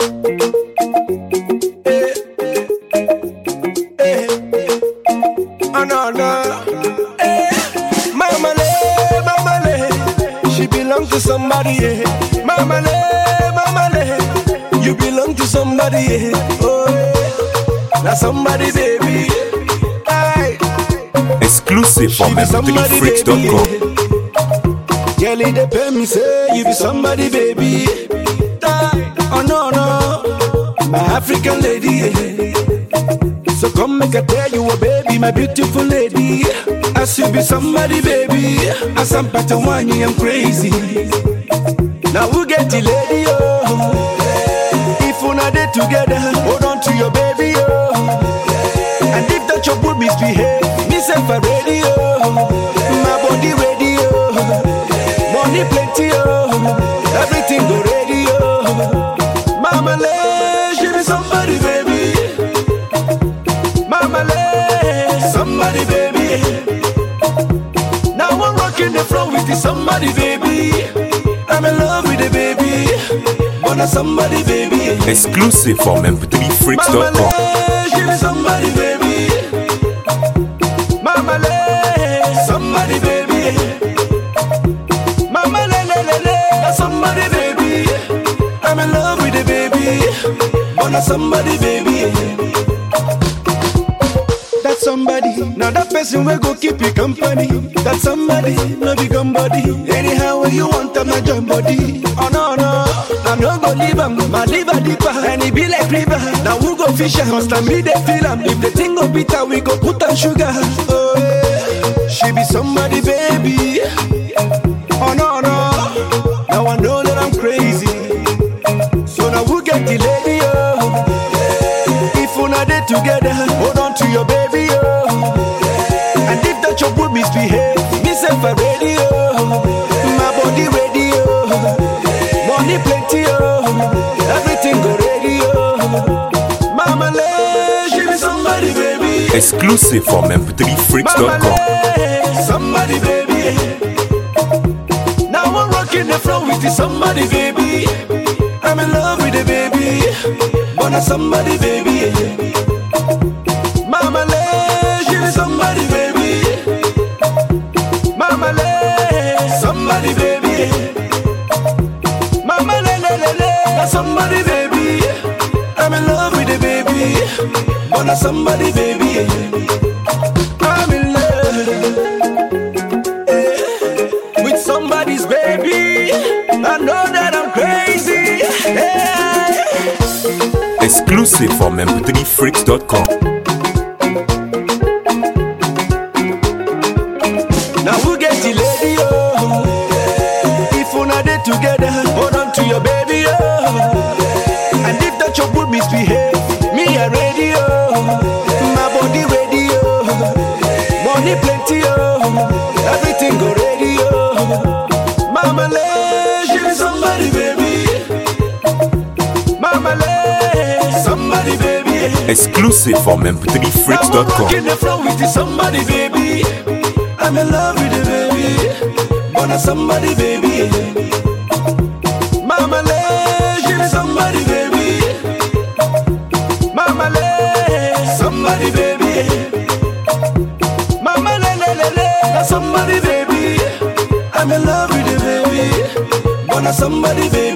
Eh, eh, oh no no. Eh, Mama le, mama le, she belong to somebody. Yeah. Mama le, mama le, you belong to somebody. Yeah. Oh, yeah. now somebody baby. Aye. Exclusive from She be somebody, mp3freaks.com. baby. Girl, they pay me say you be somebody, baby. Die. Oh no no, my African lady. yeah. So come make I tell you, a baby, my beautiful lady. As you be somebody, baby. As I'm Patawani, I'm crazy. Now who get the lady, oh? If una dey together, hold on to your baby, oh. And if that your good misbehave, me send for radio. My body radio. Money plenty, oh. Everything go radio. Mama le, she be somebody, baby. Mama le, somebody, baby. Now I'm rocking the floor with the somebody, baby. I'm in love with the baby. Wanna somebody, baby. Exclusive from Mama mp3freaks.com. le, she be somebody, baby. Mama le, somebody, baby. Mama le, le, le, le, somebody, baby. I'm in love with the baby. Wanna somebody, baby. That somebody, now that person will go keep you company. That somebody, no be body. Anyhow, when you want them, not join body. Oh no, no, I'm not gonna leave them. My liver deeper, and it be like river. Now we go fish, must I me they feel 'em. If the thing go bitter, we go put on sugar. Oh, yeah. she be somebody, baby. Oh no, no, now I know that I'm crazy. So now we get the lady, oh. If una dey together, hold on to your baby, oh. And if that your good misbehave, me say for radio, my body radio, money plenty, oh. Everything go radio. Mama le, she be somebody, baby. Exclusive from Mama mp3freaks.com. le, somebody, baby. Now I'm rocking the floor with the somebody, baby. I'm in love with the baby. Wanna somebody, baby. Mama le, she be somebody, baby. Mama le, somebody, baby. Mama le, le, le, le, that's somebody, baby. I'm in love with the baby. Wanna somebody, baby. I'm in love eh, with somebody's baby. I know that I'm crazy. eh. Exclusive from mp3freaks.com. Now who get the lady, oh? If una dey together, hold on to your baby, oh. And if that your good misbehave, me a radio, my body radio, money plenty, oh. Everything go radio. Mama le, she be somebody, baby. Mama le, somebody, baby. Exclusive from Now I'm mp3freaks.com. rocking the floor with the somebody, baby. I'm in love with the baby. Wanna somebody, baby. Mama le, she be somebody, baby. Mama le, somebody, baby. Mama le, le, le, le, that's somebody, baby. I'm in love with the baby. Wanna somebody, baby.